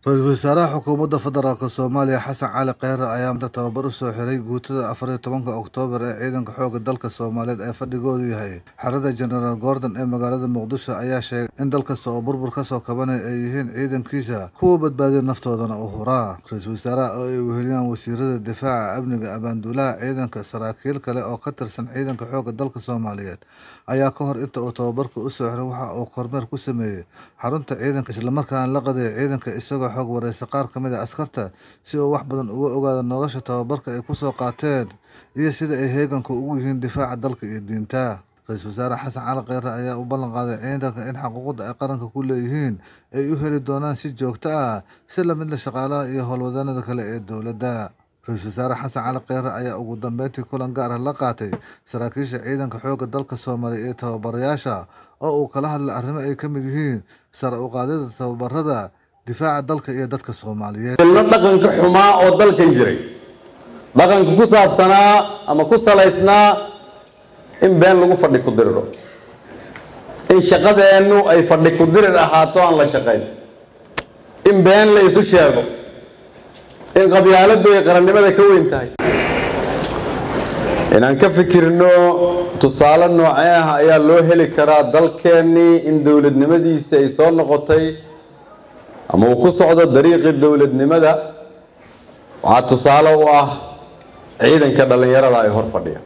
ra-iisul wasaaraha xukuumadda federaalk soomaaliya xasan cali kheyre ayaa maanta tababar u soo xiray guutada afar iyo tobanka oktoobar ee ciidanka xooga dalka soomaaliyeed ee fadhigoodu yahay xerada genaraal gordon ee magaalada muqdisho ayaa sheegay in dal kasta oo burbur ka soo kabanaya ay yihiin ciidankiisa kuwa badbaadiya naftoodana u huraa ra-iisul wasaaraha oo ay weheliyaan wasiirada difaaca amniga abaanduulaha ciidanka saraakiil kale oo ka tirsan ciidanka xooga dalka soomaaliyeed ayaa ka hor inta uu tababarka u soo xiray waxa uu kormeer ku sameeyey xarunta ciidanka islamarkaana la qadeeyay ciidanka isagoo xoog wareysa qaar ka mid a askarta si uu wax badan uga ogaado nolosha tababarka ay kusoo qaateen iyo sida ay heeganka ugu yihiin difaaca dalka iyo diinta ra-iisul wasaare xasan cali kheyre ayaa u ballan qaaday ciidanka in xuquuqda ay qaranka ku leeyihiin ay u heli doonaan si joogto ah si lamid la shaqaalaha iyo howlwadanada kale ee dowladda ra-iisul wasaare xasan cali kheyre ayaa ugu dambeyntii kulan gaar ah la qaatay saraakiisha ciidanka xoogga dalka soomaaliya iyo tababarayaasha oo uu kala hadlay arrimo ay ka mid yihiin sare u qaadida tababarada difaaca dalka iyo dadka soomaaliyeed ilno dhaqanka xumaa oo dalkan jiray dhaqanka ku saabsanaa ama ku salaysnaa in been lagu fadhi ku diriro in shaqadeennu ay fadhi ku dirir ahaato aan la shaqayn in been la isu sheego in qabyaaladdu ay qarannimada ka weyn tahay inaan ka fikirno tusaale noocee ah ayaa loo heli karaa dalkeennii in dowladnimadiisa ay soo noqotay ama uu ku socdo dariiqii dowladnimada waxaa tusaale u ah ciidanka dhallinyarada ay hor fadhiya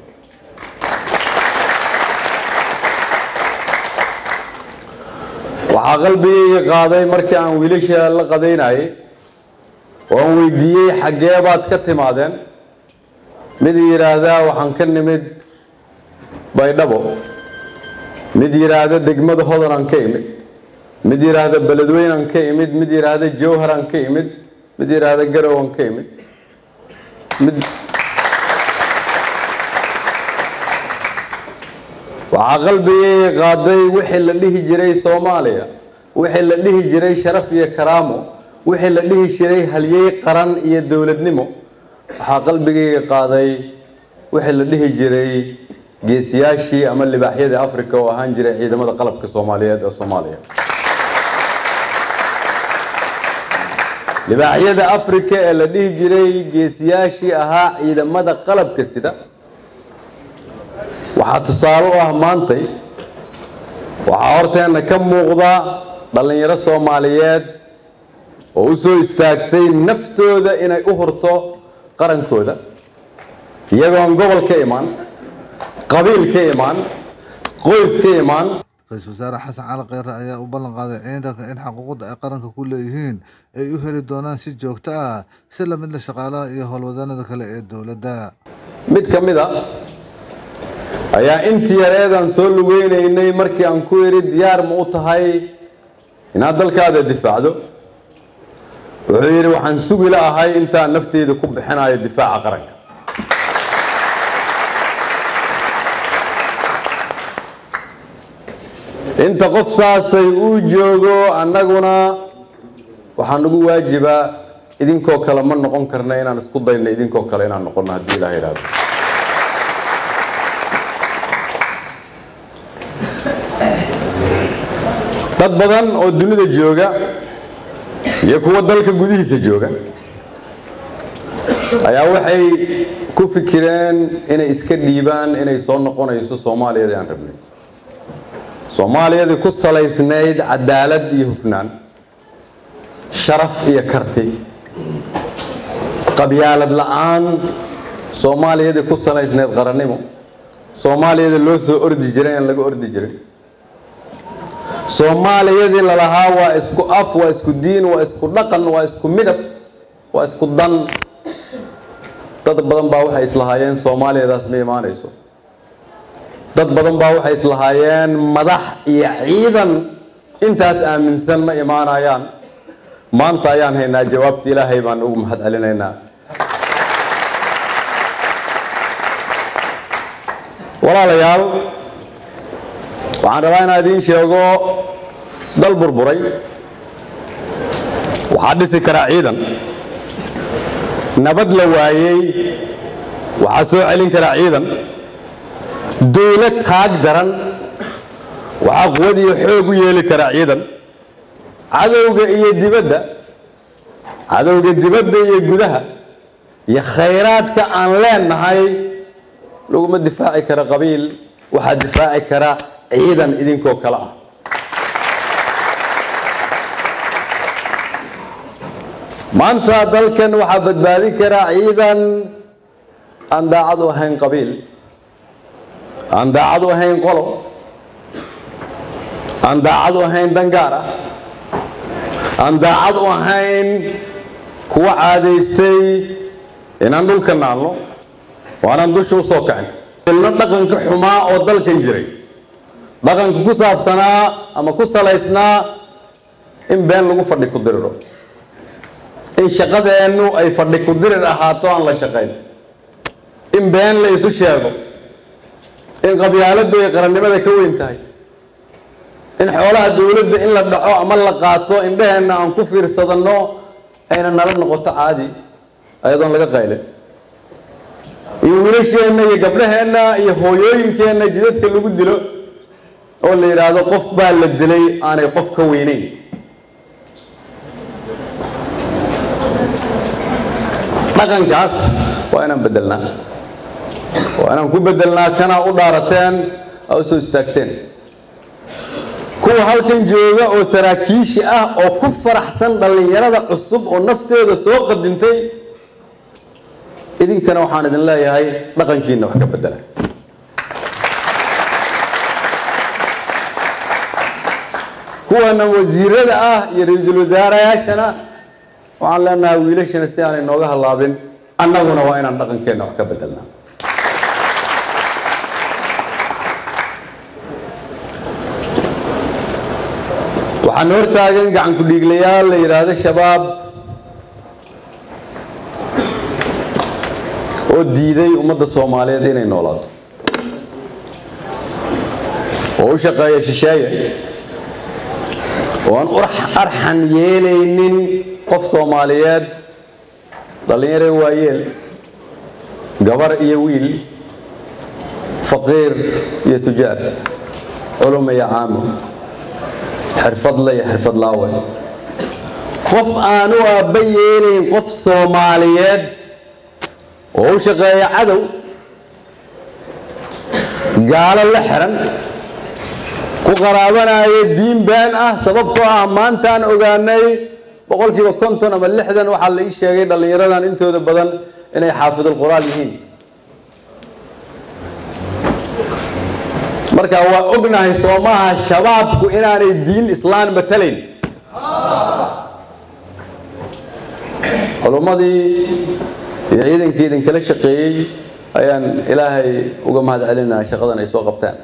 waxaa qalbigayga qaaday markii aan wiilasha la qadaynayay oo aan weydiiyey xaggee baad ka timaadeen mid yidhaahdaa waxaan ka nimid baydhabo mid yidhaahda degmada hodanaan ka imid mid yidhaahda beledweynaan ka imid mid yidhaahda jawharaan ka imid mid yidhaahda garowaan ka imid mid waxaa qalbigayga qaaday wixii la dhihi jiray soomaaliya wixii la dhihi jiray sharaf iyo karaamo wixii la dhihi jiray halyey qaran iyo dowladnimo waxaa qalbigayga qaaday wixii la dhihi jiray geesiyaashii ama libaaxyadii africa oo ahaan jiray ciidamada qalabka soomaaliyeed ee soomaaliya libaaxyada africa ee la dhihi jiray geesiyaashii ahaa ciidamada qalabka sida waxaa tusaale u ah maantay waxaa horteenna ka muuqda dhallinyaro soomaaliyeed oo u soo istaagtay naftooda inay u hurto qarankooda iyagoon gobol ka imaan qabiil ka imaan qoys ka imaan ra-iisul wasaare xasan cali kheyre ayaa u ballan qaaday ciidanka in xuquuqda ay qaranka ku leeyihiin ay u heli doonaan si joogto ah si lamid la shaqaalaha iyo howlwadanada kale ee dowladda mid ka mid a ayaa intii yareedaan soo lugeynaynay markii aan ku idhi diyaar ma u tahay inaad dalkaada difaacdo wuxuu yidhi waxaan sugi la ahay intaan nafteyda ku bixinayo difaaca qaranka inta qof saasay uu joogo annaguna waxaa nagu waajibaa idinkoo kale ma noqon karna inaan isku dayno idinkoo kale inaan noqono haddii ilaah idhaahdo dad badan oo dunida jooga iyo kuwa dalka gudihiisa jooga ayaa waxay ku fikireen inay iska dhiibaan inay soo noqonayso soomaaliyadii aan rabnay soomaaliyadii ku salaysnayd cadaalad iyo hufnaan sharaf iyo karti qabyaalad la-aan soomaaliyadii ku salaysnayd qarannimo soomaaliyadii loo soo ordi jiray aan laga ordi jirin soomaaliyadii lalahaa waa isku af waa isku diin waa isku dhaqan waa isku midab waa isku dan dad badan baa waxay islahaayeen soomaaliyadaas ma imaanayso dad badan baa waxay islahaayeen madax iyo ciidan intaas aaminsan ma imaanayaan maanta ayaan haynaa jawaabta ilaahay baan ugu mahad celinaynaa walaalayaal waxaan rabaa inaan idiin sheego dal burburay waxaa dhisi karaa ciidan nabad la waayey waxaa soo celin karaa ciidan dowlad taag daran waxaa quwad iyo xoog u yeeli karaa ciidan cadowga iyo dibadda cadowga dibadda iyo gudaha iyo khayraadka aan leenahay laguma difaaci karo qabiil waxaa difaaci kara ciidan idinkoo kale ah maanta dalkan waxaa badbaadin karaa ciidan aan daacad u ahayn qabiil aan daacad u ahayn qolo aan daacad u ahayn dangaar ah aan daacad u ahayn kuwa caadaystay inaan dhulka naalno waanaan dusha u soo kacin ilno dhaqanka xumaa oo dalkan jiray dhaqanka ku saabsanaa ama ku salaysnaa in been lagu fadhi ku diriro in shaqadeennu ay fadhi ku dirir ahaato aan la shaqayn in been la isu sheego in qabyaaladdu ay qarannimada ka weyn tahay in xoolaha dowladda in la dhaco ama la qaato indhaheenna aan ku fiirsadanno ayna nala noqoto caadi ayadoon laga qaylin iyo wiilasheenna iyo gabdhaheenna iyo hooyooyinkeenna jidadka lagu dilo oo la yidhaahdo qof baa la dilay aanay qof ka weynayn dhaqankaas waa inaan bedelnaa waa inaan ku bedelnaa kanaa u dhaarateen aa u soo istaagteen kuwa halkan jooga oo saraakiishi ah oo ku faraxsan dhallinyarada cusub oo nafteeda soo qadintay idinkana waxaan idin leeyahay dhaqankiina wax ka bedela kuwana wasiirada ah iyo ra-iisul wasaarayaashana waxaan leenahay wiilashana si aanay nooga hallaabin annaguna waa inaan dhaqankeenna wax ka bedelnaa waxaan hortaagan gacan ku-dhiiglayaal la yidhaahdo shabaab oo diiday ummadda soomaaliyeed inay noolaato oo u shaqeeya shisheeye oo aan arxan yeelaynin qof soomaaliyeed dhallinyare waayeel gabar iyo wiil faqiir iyo tujaar culum iyo caamo xirfadle iyo xirfadlaawe qof aanu aabba yeelayn qof soomaaliyeed oo u shaqeeya cadow gaalo la xiran ku qaraabanaya diin been ah sababtoo ah maantaan ogaanay boqolkiiba konton ama lixdan waxaa la ii sheegay dhallinyaradan intooda badan inay xaafidul quraal yihiin marka waa ognahay soomaha shabaabku inaanay diin islaan matalayn culummadii iyo ciidankii idinkala shaqeeyey ayaan ilaahay uga mahad celinaa shaqadan ay soo qabtaan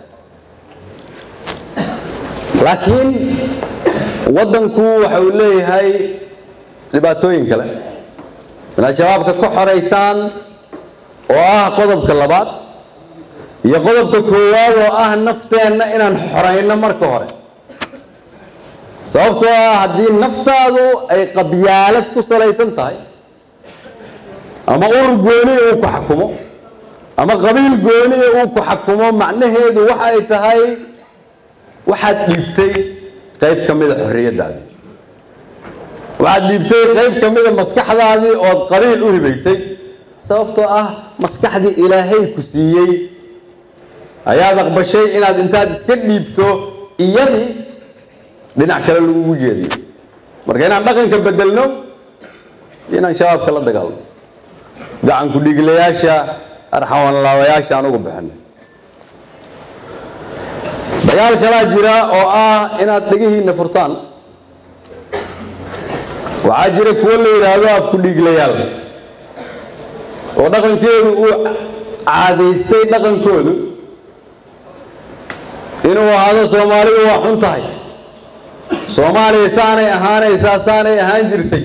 laakiin waddanku waxa uu leeyahay dhibaatooyin kale inaad shabaabka ka xoraysaan oo ah qodobka labaad iyo qodobka koowaad oo ah nafteenna inaan xorayno marka hore sababtoo ah haddii naftaadu ay qabyaalad ku salaysan tahay ama urur gooniya uu ku xakumo ama qabiil gooniya uu ku xakumo macnaheedu waxa ay tahay waxaad dhiibtay qayb ka mida xorriyaddaadii waxaad dhiibtay qayb ka mida maskaxdaadii ood qabiil u hibaysay sababtoo ah maskaxdii ilaahay ku siiyey ayaad aqbashay inaad intaad iska dhiibto iyadii dhinac kale lagugu jeediyo marka inaan dhaqanka bedelno inaan shabaabka la dagaalno gacan ku-dhiiglayaasha arxawanlaawayaasha aan uga bixino dagaal kalaa jira oo ah inaad dhegihiinna furtaan waxaa jira kuwo la yidhaahdo afku-dhiiglayaal oo dhaqankeedu uu caadaystay dhaqankoodu inuu ahaado soomaalidu waa xun tahay soomaaliya saanay ahaanaysaa saanay ahaan jirtay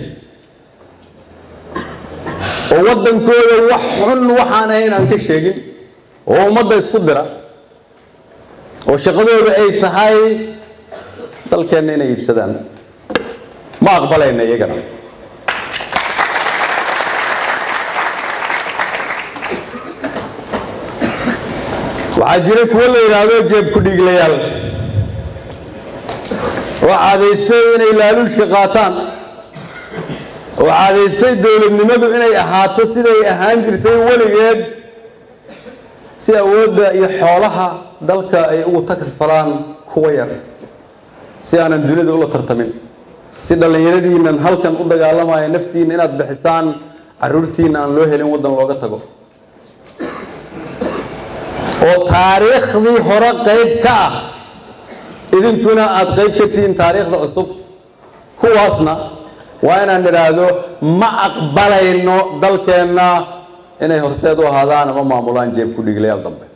oo waddankooda wax xun waxaan ahayn aan ka sheegin oo ummadda isku dira oo shaqadooda ay tahay dalkeenna inay iibsadaan ma aqbalayna iyagana waxaa jira kuwo la yidhaahdo jeeb ku-dhiiglayaal oo caadaystay inay laaluushka qaataan oo caadaystay dowladnimadu inay ahaato siday ahaan jirtay weligeed si awoodda iyo xoolaha dalka ay ugu takrfalaan kuwa yar si aanan dunida ula tartamin si dhallinyaradiinan halkan u dagaalamaya naftiina inaad bixisaan caruurtiina aan loo helin waddan looga tago oo taariikhdii hore qayb ka ah idinkuna aada qayb ka tihiin taariikhda cusub kuwaasna waa inaan idhaahdo ma aqbalayno dalkeenna inay horseed u ahaadaan ama maamulaan jeeb ku dhiglayaal dambe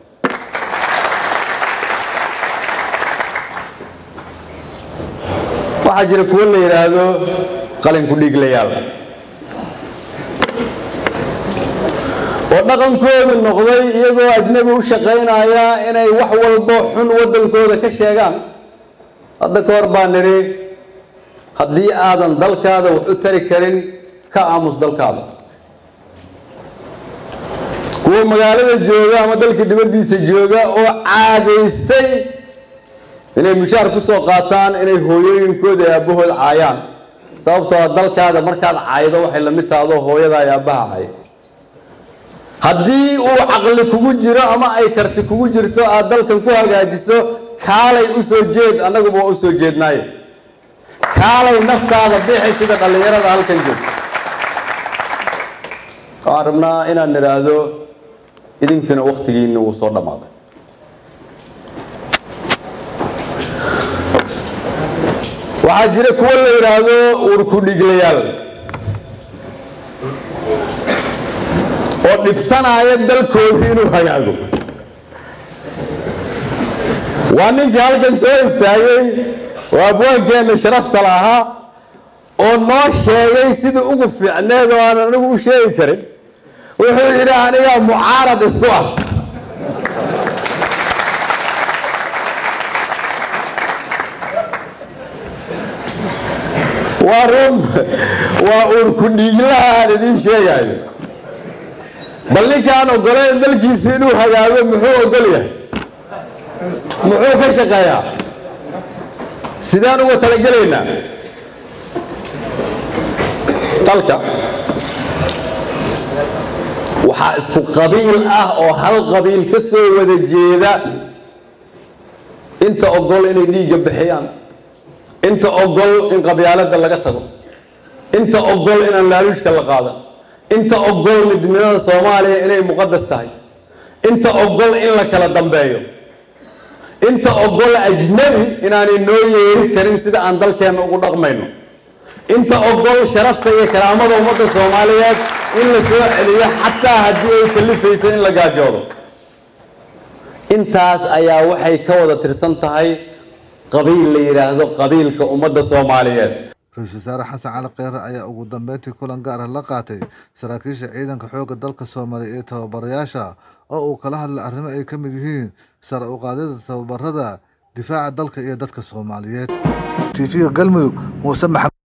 waxaa jira kuwo la yidhaahdo qalinku dhiglayaal oo dhaqankoodu noqday iyagoo ajnabi u shaqaynaya inay wax walbo xun waddankooda ka sheegaan hadda ka hor baa nidhi haddii aadan dalkaada wax u tari karin ka aamus dalkaada kuwa magaalada jooga ama dalka dibaddiisa jooga oo caadaystay inay mushaar ku soo qaataan inay hooyooyinkooda ee aabbahood caayaan sababtoo a dalkaada markaad caaydo waxay la mid tahdoo hooyada ee aabbaha caay haddii uu caqli kugu jiro ama ay karti kugu jirto aad dalkan ku hagaajiso kaalay u soo jeed annaguba waa u soo jeednaaye kaalay naftaada bixi sida dhallinyarada halkan joogta waxaan rabnaa inaan idhaahdo idinkuna wakhtigiina wuu soo dhammaaday waxaa jira kuwo la yidhaahdo urku dhiglayaal oo dhibsanaya dalkoodii inuu hagaago waa ninkii halkan soo istaagay waa abwaankeenna sharafta lahaa oo noo sheegay sidii ugu fiicneed oo aan anigu u sheegi karin wuxuu yidhi aniga mucaarad isku ah waa run waa urku dhiiglaha aan idiin sheegayo bal ninkaan ogoleen dalkiisa inuu hagaago muxuu ogol yahay muxuu ka shaqeeyaa sidaan uga talagelaynaa dalka waxaa isku qabiil ah oo hal qabiil ka soo wada jeeda inta ogol inay dhiigga bixiyaan inta ogol in qabyaalada laga tago inta ogol inaan laaluushka la qaadan inta ogol midnimada soomaaliya inay muqadas tahay inta ogol in la kala dambeeyo inta ogol ajnabi inaanay noo yeeri karin sida aan dalkeenna ugu dhaqmayno inta ogol sharafta iyo karaamada ummadda soomaaliyeed in la soo celiyo xataa haddii ay kalifayso in la gaajoodo intaas ayaa waxay ka wada tirsan tahay qabiil la yidhaahdo qabiilka ummadda soomaaliyeed ra-iisul wasaare xasan cali kheyre ayaa ugu dambeyntii kulan gaar ah la qaatay saraakiisha ciidanka xoogga dalka soomaaliya iyo tababarayaasha oo uu kala hadlay arrimo ay ka mid yihiin sare u qaadida tababarada difaaca dalka iyo dadka soomaaliyeed tv-ga galmudug muuse maxamed